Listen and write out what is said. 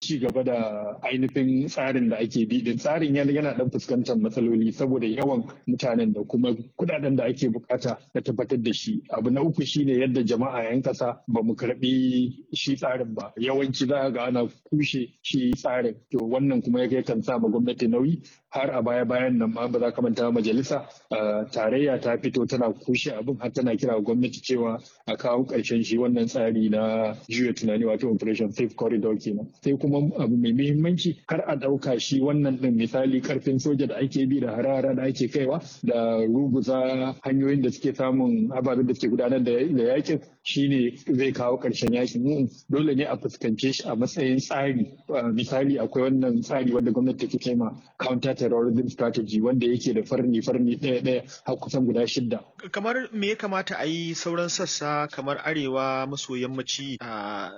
ci gaba da ainihin tsarin da ake bi din tsarin yana yana dan fuskantar matsaloli saboda yawan mutanen da kuma kudaden da ake bukata da tabbatar da shi abu na uku shine yadda jama'a yan kasa ba mu karbi shi tsarin ba yawanci za ga ana kushe shi tsarin to wannan kuma ya kan sa ma gwamnati nauyi har a baya bayan nan ma ba za ka manta majalisa tarayya ta fito tana kushe abin har tana kira gwamnati cewa a kawo ƙarshen shi wannan tsari na juya tunani wato operation safe corridor kenan sai kuma abu mai muhimmanci kar a ɗauka shi wannan ɗin misali karfin soja da ake bi da harara da ake kaiwa da ruguza hanyoyin da suke samun ababen da suke gudanar da yakin shine zai kawo ƙarshen yakin dole ne a fuskance shi a matsayin tsari misali akwai wannan tsari wanda gwamnati take ma counter terrorism strategy wanda yake da farni farni ɗaya ɗaya har kusan guda shidda. Kamar me ya kamata a yi sauran sassa kamar arewa maso yammaci